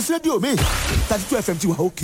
rédíò mi thirty two fm ti wà òkè.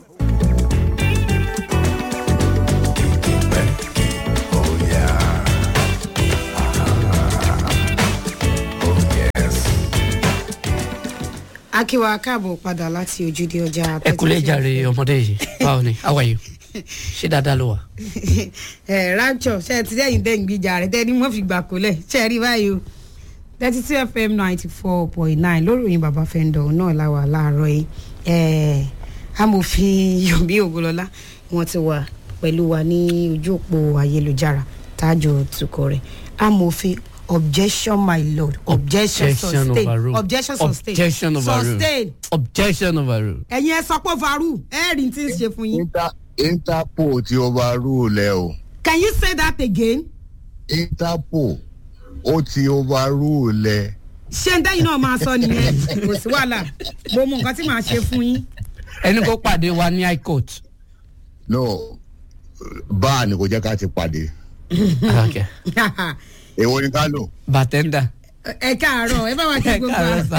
akíwa káàbọ̀ padà láti ojúde ọjà ẹ kúlẹ̀ jàre ọmọdé yìí báwo ni how are you ṣé dáadáa ló wà. ẹ rapture ṣe ti dẹ́yìn dẹ́yìn gbìjà rẹ tẹ́ ni wọ́n fi gbà kólẹ̀ ṣe rí báyìí o thirty two fm ninety four point nine lóròyìn bàbá fẹ́ndọ̀ náà láwà láàárọ̀ yìí ẹ amòfin yomi ògùnlọ́lá wọn ti wà pẹ̀lú wa ní ojú òpó ayélujára tájọ tukọ̀ rẹ̀ amòfin objection my lord objection sustain overruled. objection sustain objection overruled. sustain objection overruled. ẹ̀yin ẹ sọ pé varu ẹ̀ẹ́rì tí ń ṣe fún yín. Inter interpol ti overrule ẹ o can you say that again. interpol ó ti overrule ẹ ṣé ń dẹ́yìn náà máa sọ nìyẹn kò sí wàhálà mo mọ nǹkan tí màá ṣe fún yín. ẹni kó pàdé wa ní high court. no báà ni kò jẹ́ ká ti pàdé okay. èwo ni ká lò bartender. ẹ káàárọ̀ ẹ bá wa kí ẹ gbogbo káàárọ̀ wa. sá.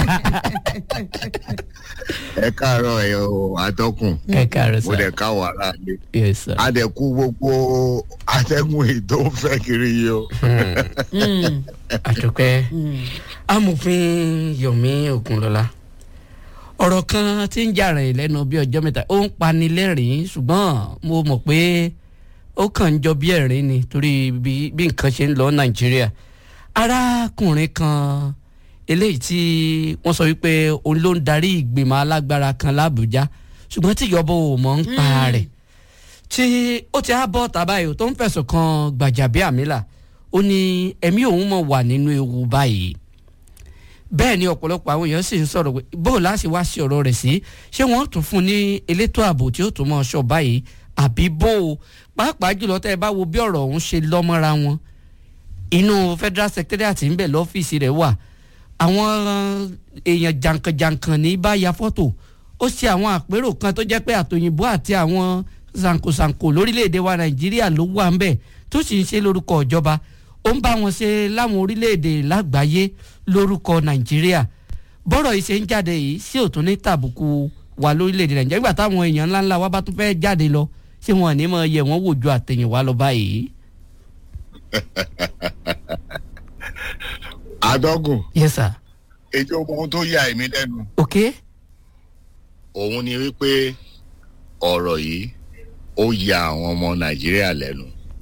ẹ káàárọ̀ ẹ o àtọkùn ẹ káàárọ̀ mo dẹ̀ sá. ká wàhálà mi yes sir. adẹ̀kú gbogbo atẹ́gùn èyí tó ń fẹ́ kiri yìí o àdùpẹ́ amòfin yomi ogunlọ́lá ọ̀rọ̀ kan tí ń jà rẹ̀ lẹ́nu bí ọjọ́ mẹ́ta ó ń pani lẹ́rìn-ín ṣùgbọ́n mo mọ̀ pé ó kàn ń jọ bí ẹ̀rín ni torí bí bí nǹkan ṣe ń lọ nàìjíríà arákùnrin kan eléyìí tí wọ́n sọ wípé òun ló ń darí ìgbìmọ̀ alágbára kan lábújá ṣùgbọ́n tí ìjọba ò mọ̀ ń pa rẹ̀ tí ó ti á bọ́ tàbáyò tó ń fẹ̀sùn kan gbàjàbíàmílà ó ní ẹ̀mí òun mọ̀ wà nínú ewu báyìí bẹ́ẹ̀ ni ọ̀pọ̀lọpọ̀ àwọn èèyàn sì ń sọ̀rọ̀ pé bó o láti wá sí ọ̀rọ̀ rẹ̀ sí ṣé wọ́n tún fún un ní elétò ààbò tí ó tún mọ̀ ṣọ́ báyìí àbí bó o pàápàá jùlọ tẹ́ ẹ bá wo bí ọ̀rọ̀ ọ̀hún ṣe lọ́mọ́ra wọn inú federal secretariat ń bẹ̀ lọ́fíìsì rẹ̀ wà àwọn èèyàn jàǹkànjàǹkàn ní bá ya fọ́tò ó ṣe àwọn àpérò kan tó jẹ́ pé àtòyìnbó àti àwọn zankosanko lórílẹ̀‐èdè wa nàìjíríà ló wà ń bẹ̀ tó sì ń ṣe lórúkọ ìjọba ó ń bá wọn ṣe láwọn orílẹ̀‐èdè lágbàáyé lórúkọ nàìjíríà bọ́rọ̀ yìí ṣe ń jáde yìí sí òtún ní tàbùkù wa lórílẹ̀‐èdè nàìjíríà nígbà táwọn èèyàn ńláńlá wa bá tún fẹ́ jáde lọ ṣé wọn ò ní mọ yẹ wọn wò ju àtẹ̀yìnwá lọ báyìí. àtọkùn yes sir ètò ohun tó yà èmi lẹ́nu ok òun ni wípé ọ̀rọ̀ yìí ó ya àwọn ọmọ nàìjíríà lẹ́nu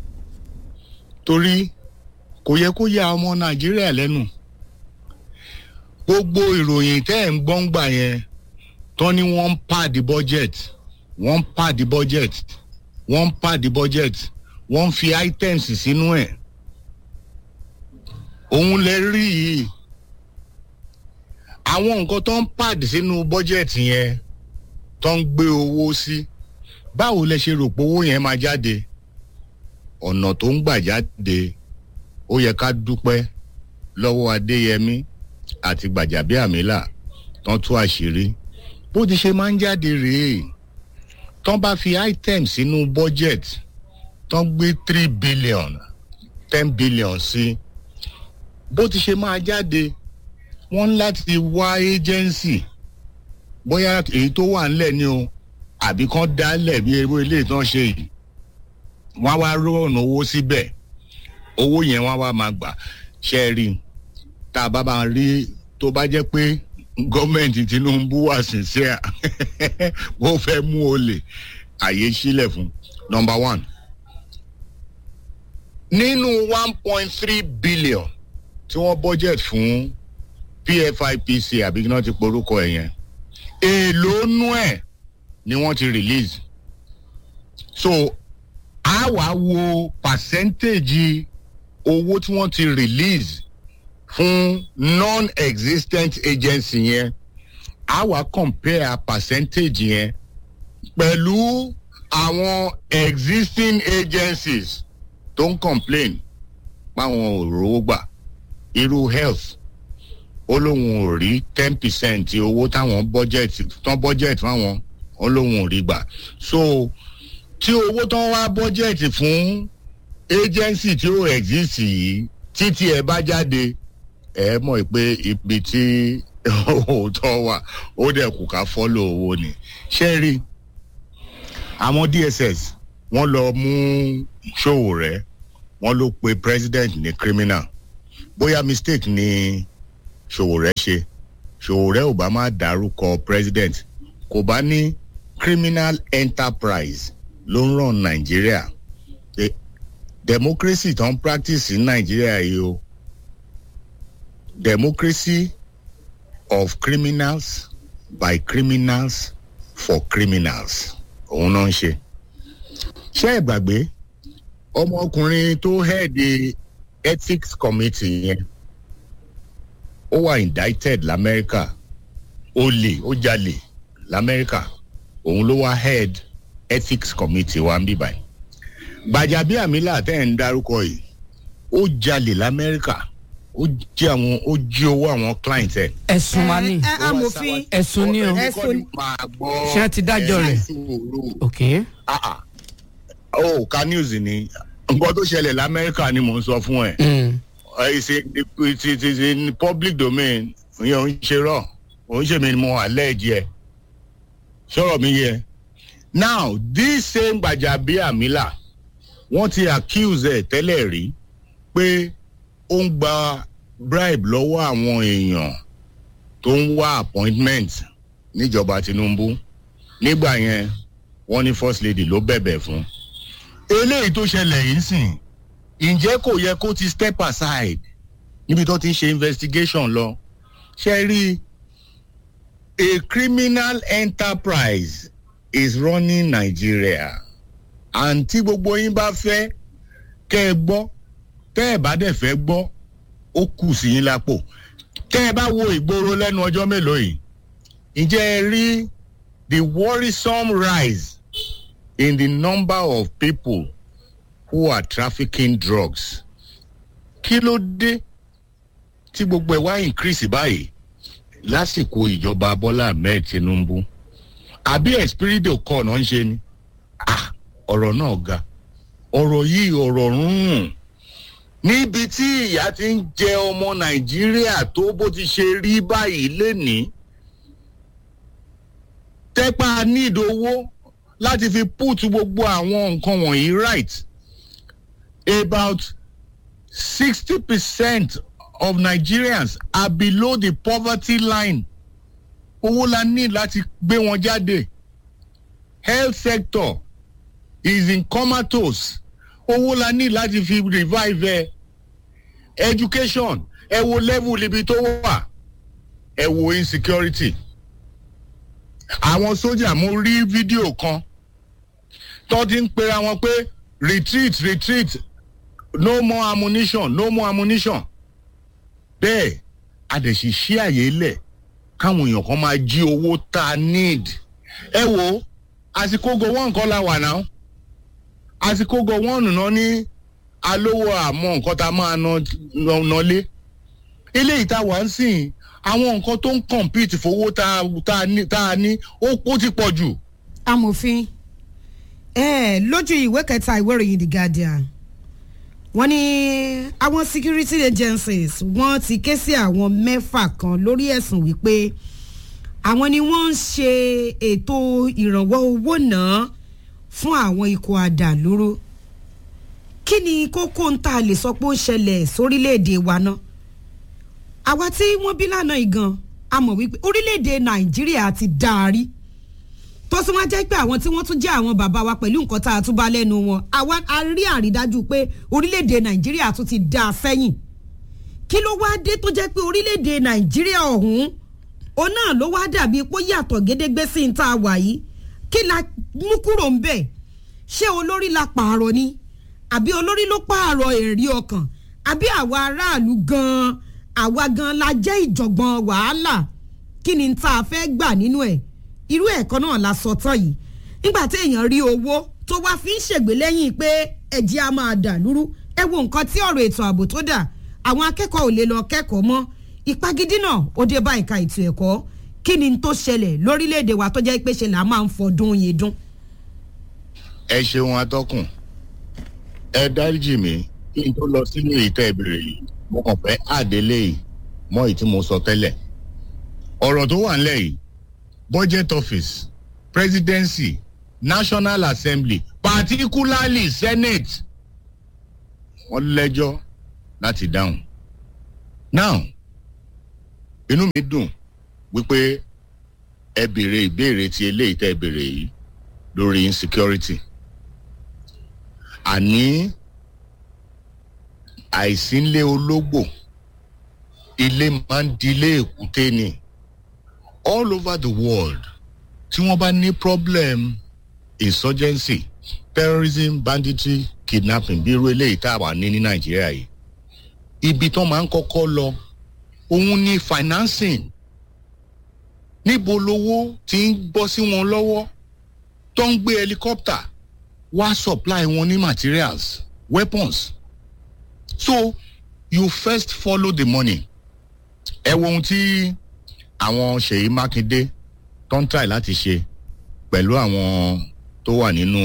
torí kò yẹ kó ya ọmọ nàìjíríà lẹ́nu gbogbo ìròyìn tẹ́ ẹ̀ ń gbọ́n gbà yẹn tán ni wọ́n ń pàdé budget wọ́n ń pàdé budget wọ́n ń pàdé budget wọ́n ń fi items sínú ẹ̀ òun lè rí yìí àwọn nǹkan tó ń pàdé sínú budget yẹn tó ń gbé owó sí báwo lẹ ṣe rò pé owó yẹn máa jáde ọ̀nà tó ń gbà jáde ó yẹ ká dúpẹ́ lọ́wọ́ adéyẹmí àti gbàjàbíàmílà tán tú àṣírí bó ti ṣe máa ń jáde rèé tán bá fi item sínú budget tán gbé three billion ten billion sí bó ti ṣe máa jáde wọ́n láti wá agency bóyá èyí tó wà ńlẹ̀ ni o àbí kán dálẹ̀ bí ewé ilé tán ṣe yìí wọ́n á wá rọ̀nà owó síbẹ̀ owó yẹn wọ́n á wá máa gbà ṣe é rí i tá a bá máa rí tó bá jẹ́ pé gọ́ọ̀mẹ̀ntì tinubu wà sincere wọ́n fẹ́ mú olè àyè sílẹ̀ fún number one nínú one point three billion tí wọ́n budget fún pfipc àbí kí wọ́n ti porúkọ ẹ̀ yẹn èèlò nú ẹ̀ ni wọ́n ti release so a wá wo percentage owó tí wọ́n ti release fún non-existent agency yẹn a wá compare percentage yẹn pẹ̀lú àwọn existing agencies tó ń complain páwọn ò rówó gbà irú health ó lóun ò rí ten percent owó táwọn budget tán budget fáwọn ó lóun ò rí gbà so tí owó tán wá budget fún agency tí ó exist yìí títí ẹ bá jáde ẹ mọ̀ pé ibi tí òótọ́ wà ó dẹ̀ kù ká fọ́lọ̀ owó ni ṣé rí àwọn dss wọ́n lọ mú ṣòwò rẹ̀ wọ́n ló pe president ní criminal bóyá mistake ni ṣòwò rẹ̀ ṣe ṣòwò rẹ̀ ò bá má dárúkọ president kò bá ní criminal enterprise ló ń ràn nàìjíríà Eh, democracy tó ń practice ní nàìjíríà yìí o democracy of criminals by criminals for criminals òun náà ń ṣe. ṣé ẹ gbàgbé ọmọkùnrin tó head ethics committee yẹn ó wà indicted lamẹ́ríkà ó lè ó jalè lamẹ́ríkà òun ló wá head ethics committee wa ń bí báyìí. gbàjàbíàmílà tẹ́ ẹ̀ ń dárúkọ yìí ó jalè lamẹ́ríkà ó jí àwọn ó jí owó àwọn client ẹ̀. ẹ̀sùn máa ní ẹ amòfin ẹ̀sùn ní o Ẹ̀sùn- Ṣé ẹ ti dájọ́ rẹ̀? ok ó ká news ni nǹkan tó ṣẹlẹ̀ lamẹ́ríkà ni mò ń sọ fún ẹ. Mm. ìṣe ti ti ti ní public domain ìyẹn ò ń ṣe rọ ò ń ṣe mi ni mo wà lẹ́ẹ̀jì ẹ̀ sọ̀rọ̀ mi yẹ. now this same Gbajabiamila wọ́n ti accuse ẹ̀ tẹ́lẹ̀ rí pé ó ń gba bribe lọ́wọ́ àwọn èèyàn tó ń wá appointment níjọba Tinubu nígbà yẹn wọ́n ní first lady ló bẹ̀bẹ̀ fún. eléyìí tó ṣẹlẹ̀ yìí sìn ǹjẹ́ kò yẹ kó ti step aside níbi tó ti ń ṣe investigation lọ ṣe rí a criminal enterprise is running Nigeria and tí gbogbo yín bá fẹ́ kẹ́ ẹ gbọ́ tẹ́ ẹ bá dẹ̀ fẹ́ gbọ́ ó kù sí yín lápò tẹ́ ẹ bá wo ìgboro lẹ́nu ọjọ́ mélòó yìí ǹjẹ́ ẹ rí the worrisome rise in the number of people who are trafficking drugs kí ló dé tí gbogbo ẹ̀ wá increase báyìí lásìkò ìjọba Bọ́lá Ahmed Tinubu àbí espirido kọ́ náà ń ṣe ni ah ọ̀rọ̀ náà ga ọ̀rọ̀ yìí ọ̀rọ̀ rún níbi tí ìyà ti ń jẹ ọmọ Nàìjíríà tó bó ti ṣe rí báyìí lénìí tẹ́pá need owó láti fi put gbogbo àwọn nǹkan wọ̀nyí right about sixty percent of Nigerians are below the poverty line owó la ní láti gbé wọn jáde health sector is in comatose owó la ní láti fi revive ẹ education ẹ wo level ibi tó wà ẹ wo insecurity àwọn sójà mo rí fídíò kan tó ti ń pera wọn pé retreat retreat no more ammunition no more ammunition bẹ́ẹ̀ a dẹ̀ sì ṣí àyè lẹ̀ káwọn èèyàn kan máa jí owó tá a need ẹ wo àsìkò go one kan la wà náà àsìkò go one náà ní alówó àmọ́ nǹkan tá a máa ná ná lé eléyìí tá a wà ń sìn àwọn nǹkan tó ń compete fowó tá a- tá a ní tá a ní ó ó ti pọ̀ jù. amòfin ẹ lójú ìwé kẹta ìwé ìròyìn the guardian wọ́n ní àwọn security agencies wọ́n ti ké sí àwọn mẹ́fà kan lórí ẹ̀sùn wípé àwọn ni wọ́n ń ṣe ètò ìrànwọ́ owó náà fún àwọn ikọ̀ àdàlúrú kí ni kókó ń tà lè sọ pé ó ṣẹlẹ̀ sórílẹ̀‐èdè wa náà àwa tí wọ́n bí lánàá igan a mọ̀ wípé orílẹ̀‐èdè nàìjíríà ti dáárí tó sì wá jẹ́ pé àwọn tí wọ́n tún jẹ́ àwọn bàbá wa pẹ̀lú nǹkan tá a tún bá lẹ́nu wọn àwa a rí àrídájú pé orílẹ̀‐èdè nàìjíríà tún ti dá a sẹ́yìn kí ló wá dé tó jẹ́ pé orílẹ̀‐èdè nàìjíríà ọ̀hún òun náà ló wá dàbí pé ó yàtọ̀ gédégbé sí ní tá a wà yìí kí la mú kúrò ń bẹ̀ ṣé olórí la pààrọ̀ ni àbí olórí ló pààrọ̀ èrè ọkàn àbí àwa aráàlú gan-an àwa gan-an la jẹ́ ìjọ̀gbọ̀n wàhálà kí ni tá a fẹ́ gbà nínú ẹ̀ irú ẹ̀kọ́ náà la sọ tán yìí nígbà tí èèyàn rí owó tó wá fi ń ṣègbè lẹ́yìn pé ẹ̀jẹ̀ á máa dà lúrú ẹ wo nǹkan tí ọ̀rọ̀ ètò ààbò tó dà àwọn akẹ́kọ̀ọ́ ò lè lọ kẹ́kọ̀ọ́ mọ́ ìpagídí náà ó dé bá ìka ètò ẹ̀kọ́ kí ni tó ṣẹlẹ̀ lórílẹ̀‐èdè wa tó jẹ́ pé ṣe là máa ń fọdún yìí dún. ẹ ṣeun atọ́kùn ẹ dáríjì mí kí n tó lọ sínú ìtẹ́ ìbéèrè yìí mo kàn fẹ́ àdélé yìí mọ́ èyí tí mo sọ tẹ́lẹ̀ ọ̀rọ̀ tó wà nílẹ̀ yìí budget office presidency national assembly particularly senate wọ́n lẹ́jọ́ láti dáhùn. now inú mi dùn wípé ẹ béèrè ìbéèrè ti eléyìí tẹ́ ẹ béèrè yìí lórí insecurity àní àìsínlé ológbò ilé máa ń dilé èkúté ni all over the world tí wọ́n bá ní problem insurgency terrorism banditry kidnapping bí irú eléyìí tá a wà ní ní nàìjíríà yìí ibi tó máa ń kọ́kọ́ lọ òun ni financing níbo lowó ti ń bọ́ sí wọn lọ́wọ́ tó ń gbé helicopter wá supply wọn ní materials weapons so you first follow the money ẹ wo ohun tí àwọn ṣèyí mákindé tó ń try láti ṣe pẹ̀lú àwọn tó wà nínú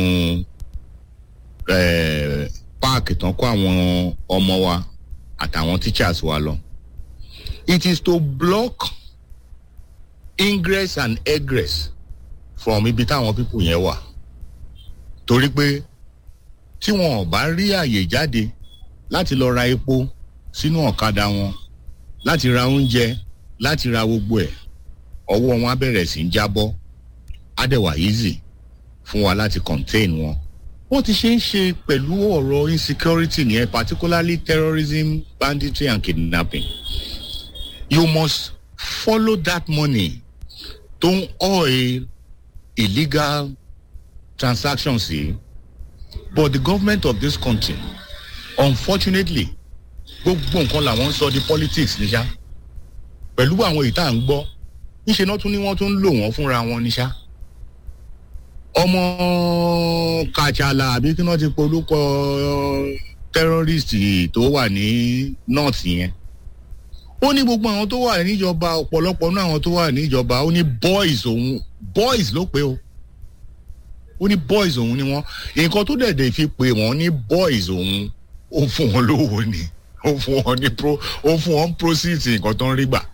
páàkì tán kó àwọn ọmọ wa àtàwọn teachers wa lọ it is to block ingress and egress from ibi táwọn people yẹn wà torí pé tí wọn ò bá rí àyè jáde láti lọ ra epo sínú ọ̀kadà wọn láti ra oúnjẹ láti ra gbogbo ẹ̀ ọwọ́ wọn á bẹ̀rẹ̀ sí í jábọ́ á dẹ̀ wà easy fún wa láti contain wọn. wọ́n ti ṣe ń ṣe pẹ̀lú ọ̀rọ̀ insecurity nìyẹn particularly terrorism banditry and kidnapping. you must follow that money tó ń oil illegal transactions yìí but the government of this country unfortunately gbogbo nǹkan làwọn ń sọ di politics níṣá pẹ̀lú àwọn èyí tá à ń gbọ́ níṣẹ́ náà tún ní wọ́n tún ń lò wọ́n fúnra wọn níṣá ọmọ kàchàlà àbí kí wọ́n ti polúkọ terrorist tó wà ní north yẹn ó ní gbogbo àwọn tó wà níjọba ọ̀pọ̀lọpọ̀ náà àwọn tó wà níjọba ó ní boys òun boys ló pé o ó ní boys òun ni wọ́n nǹkan tó dẹ̀dẹ̀ fi pè wọ́n ní boys òun ó fún wọn lówó ni ó fún wọn ní pro ó fún wọn proceeds nǹkan tó ń rí gbà.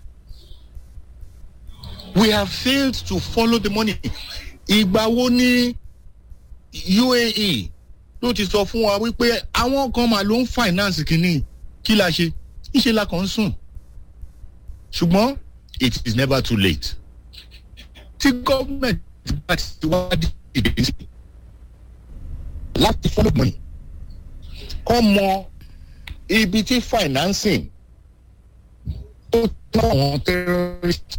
we have failed to follow the money. ìgbà wo ni uae ló ti sọ fún wa wípé àwọn kan mà ló ń finance kínní kí la ṣe níṣẹ́ la kàn ń sùn ṣùgbọ́n it is never too late. tí gọ́ọ̀mẹ̀ntì bá ti wá dìde sí láti follow money kọ́ mọ ibi tí financing tó tán àwọn terrorist.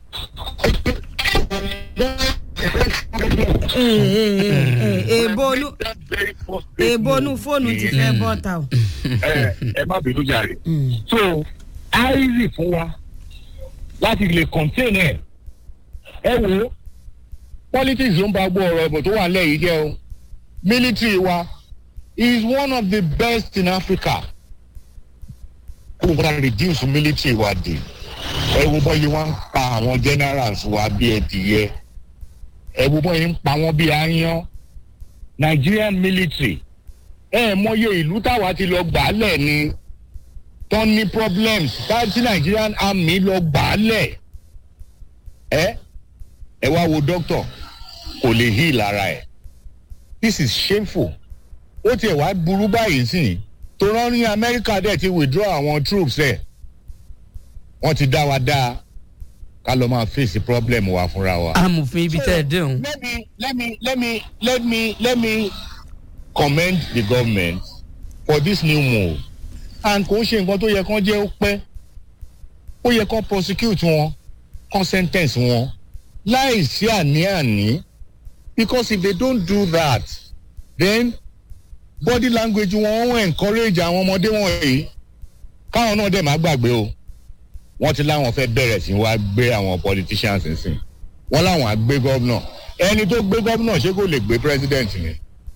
èèbónú èèbónú fóònù ti fẹ́ bọ́ ta o. ẹ ẹ má bínú jàre. so easy fún wa láti lè contain ẹ ẹ wo politics ló ń bá gbọ́ ọ̀rọ̀ ẹ̀bùn tó wà nílẹ̀ yìí jẹ́ o military wa is one of the best in africa kó wọn reduce military wa dé ẹ wo bọ́yì wọn ń pa àwọn generals wa bí ẹdìyẹ ẹ wo bọ́yì ń pa wọn bí aáyán nigerian military ẹ mọye ìlú táwa ti lọ gbàálẹ̀ ni tó ní problems táti nigerian army lọ gbàálẹ̀ ẹ ẹ wá wo doctor kò lè heal ara ẹ this is shameful ó tiẹ̀ wá burú báyìí sí tó rán ní amẹ́ríkà dẹ̀ ti withdraw àwọn troops ẹ̀ wọ́n ti dá wa dá ká lọ máa face problem wa fúnra wa. amòfin ibi tẹ́ ẹ dẹ́hùn. let me let me let me let me let me commend the government for this new move and kò ń ṣe nǹkan tó yẹ kán jẹ́ ó pẹ́ ó yẹ kán prosecute wọn kán sentence wọn láì sí àní-àní because if they don't do that then body language wọn wọn encourage àwọn ọmọdé wọ̀nyí káwọn náà dẹ̀ má gbàgbé o wọ́n ti láwọn fẹ́ bẹ̀rẹ̀ sí wá gbé àwọn politicians nsìn wọ́n láwọn á gbé gómìnà ẹni tó gbé gómìnà ṣé kò lè gbé president ni.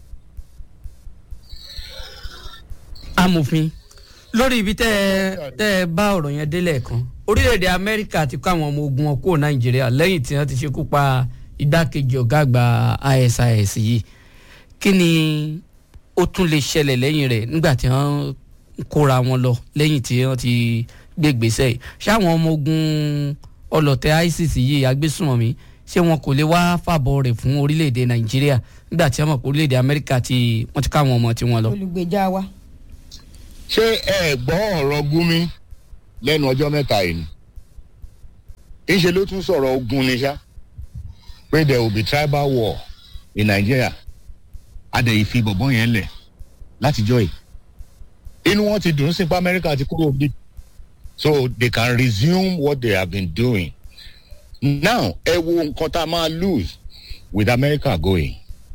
amòfin lórí ibi tẹ́ ẹ tẹ́ ẹ bá ọ̀rọ̀ yẹn délẹ̀ kan orílẹ̀-èdè amẹ́ríkà ti kó àwọn ọmọ ogun wọn kúrò nàìjíríà lẹ́yìn tí wọ́n ti ṣekú pa igbákejì ọ̀gá àgbà isis yìí kí ni ó tún lè ṣẹlẹ̀ lẹ́yìn rẹ̀ nígbà tí wọ́n kóra wọn lọ lẹ́yìn tí wọ́n ti gbé gbèsè yìí ṣáwọn ọmọ ogun ọlọ̀tẹ̀ isis yìí agbésùnmọ̀mí ṣé wọn kò lè wá fàbọ̀ rẹ̀ fún orílẹ̀-èdè nàìjíríà nígbà tí wọ́n mọ̀ pé orílẹ̀-èdè amẹ́ríkà ti wọ́n ti káwọn ọmọ tiwọn lọ. olùgbèjà wa. ṣé ẹ gbọ́ ọ̀rọ̀ gúnmi lẹ́nu ọjọ́ mẹ́ta yìí ni ìṣe ló tún sọ̀rọ̀ ogun ni ṣá pé there will be tribal war in nigeria adẹ̀yìn fi bọ̀bọ̀ yẹn lẹ̀ látijọ́ yìí inú wọn ti dùn sí pé amẹ́ríkà ti kúrò bí so they can resume what they have been doing now ẹ wo nǹkan tá a máa lose with america going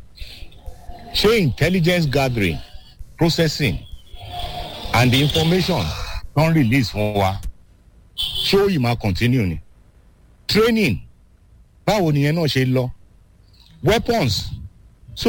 ṣé intelligence gathering processing and the information don release fún wa ṣé ó yìí máa continue ni training báwo nìyẹn náà ṣe lọ weapons so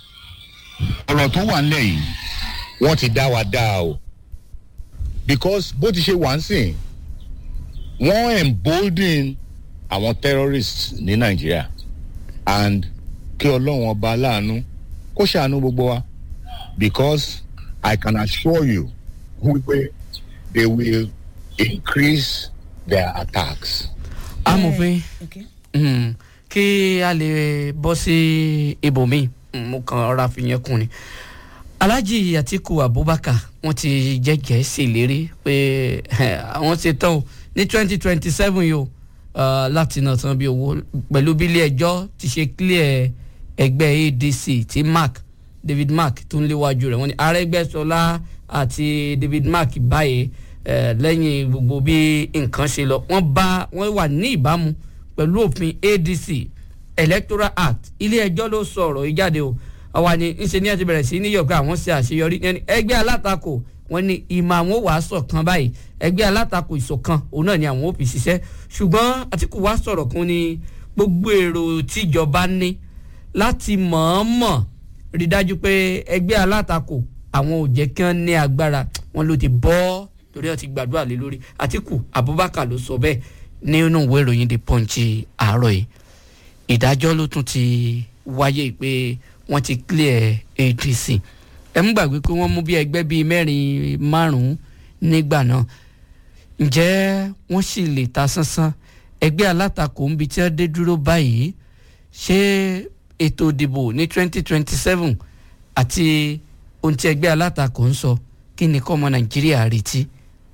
ọ̀rọ̀ tó wà nílẹ̀ yìí wọ́n ti dá wa dá o because bó ti ṣe wà ń sìn wọ́n embolden àwọn terrorists ní nàìjíríà and kí ọlọ́run ọba aláàánú kó ṣàánú gbogbo wa because i can assure you wípé they will increase their attacks. amòfin Okay. mm, kí a lè bọ́ sí ibòmíì mm, mo kàn ọ̀rọ̀ àfihàn kùn ni alhaji atiku abubakar wọn ti jẹ́jẹ́ ṣèlérí pé àwọn ṣe tán o ní twenty twenty seven yìí o ah, láti náà tán bí owó pẹ̀lú bí ilé ẹjọ́ ti ṣe clear ẹgbẹ́ adc tí mark david mark tó ń léwájú rẹ̀ wọ́n ní arẹ́gbẹ́sọlá àti david mark báyìí eh, lẹ́yìn gbogbo bí nǹkan ṣe lọ wọ́n bá wọ́n wà ní ìbámu pẹ̀lú òfin adc electoral act ilé ẹjọ́ ló sọ ọ̀rọ̀ yìí jáde o àwa ni ńṣe ní ẹtì bẹ̀rẹ̀ sí ní yọ̀ọ̀ká àwọn ṣe àṣeyọrí ẹni ẹgbẹ́ alátakò wọn ni ìmọ̀ àwọn wàá sọ̀kan báyìí ẹgbẹ́ alátakò ìṣọ̀kan òun náà ni àwọn ò fi ṣiṣẹ́ ṣùgbọ́n àtìkù wá sọ̀rọ̀ kan ní gbogbo èrò tíjọba ní láti mọ̀ọ́mọ̀ rí dájú pé ẹgbẹ́ alátakò àwọn ò jẹ́ kí wọ́n ní agbára wọn ló ti bọ́ torí wọn ti gbàdúrà lé lórí àtìkù abubakar ló sọ bẹ́ẹ̀ nínú ìwé ìròyìn the punch àárọ̀ yìí ìdájọ́ ló tún ti wáyé pé wọ́n ti clear adc ẹ mú gbàgbé pé wọ́n mú bí ẹgbẹ́ bíi mẹ́rin márùn-ún nígbà náà ǹjẹ́ wọ́n sì lè ta sánsán ẹgbẹ́ alátakò ń bi tí wọ́n dé dúró báyìí ṣé ètò ìdìbò ní twenty twenty seven àti ohun tí ẹgbẹ́ alátakò ń sọ kí ni kọ́ ọmọ nàìjíríà retí.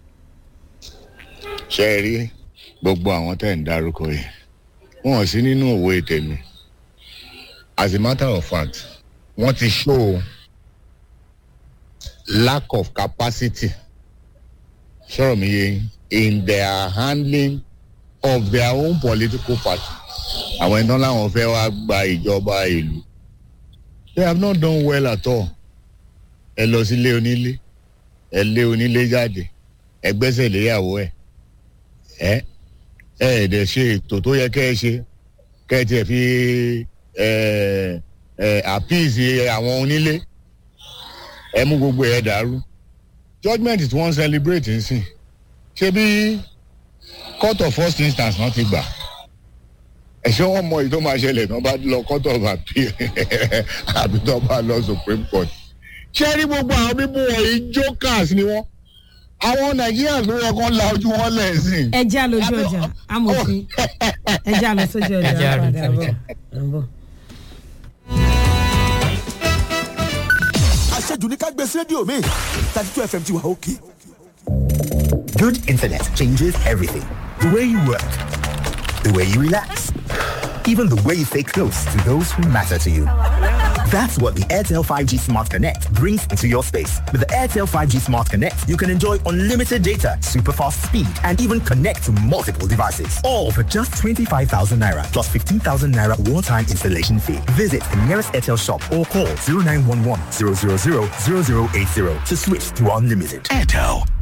ṣe é rí gbogbo àwọn tẹ̀ ń dárúkọ yìí wọn ò sí nínú òwe tèmi as a matter of fact wọ́n ti show lack of capacity sọ̀rọ̀ mi yé in their handling of their own political party àwọn iná làwọn fẹ́ wá gba ìjọba ìlú they have not done well at all ẹ lọ sílé onílé ẹ lé onílé jáde ẹ gbẹ́sẹ̀ léyàwó ẹ ẹ ẹ ẹ dẹ̀ ṣe ètò tó yẹ kẹ́ ẹ ṣe kẹ́ ẹ tiẹ̀ fi ẹ ẹ àpíìsì àwọn onílé ẹ mú gbogbo ẹ dàrú judgement tí wọ́n ń celebrate ń sìn ṣé bí court of first instance náà ti gbà ẹ̀ṣẹ́ wọn mọ èyí tó máa ṣẹlẹ̀ tó bá lọ court of appeal àbí tó bá lọ supreme court ṣé rí gbogbo àwọn bíbú wọ̀nyí jokers ni wọ́n àwọn nigerians ló yẹ kó la ojú wọn lẹ́sìn. ẹ já lójú ọjà amòfin ẹ já lọ sójú ọjà Ẹ já lọ padà sójú bọ̀ ọjà. ń bọ̀. àṣejù ní ká gbé sí rédíò mi thirty two fm ti wà òkè. Good internet changes everything. The way you work, the way you relax, even the way you stay close to those who matter to you. That's what the Airtel 5G Smart Connect brings into your space. With the Airtel 5G Smart Connect, you can enjoy unlimited data, super fast speed, and even connect to multiple devices. All for just 25,000 naira plus 15,000 naira one-time installation fee. Visit the nearest Airtel shop or call 0911 000 0080 to switch to unlimited. Airtel.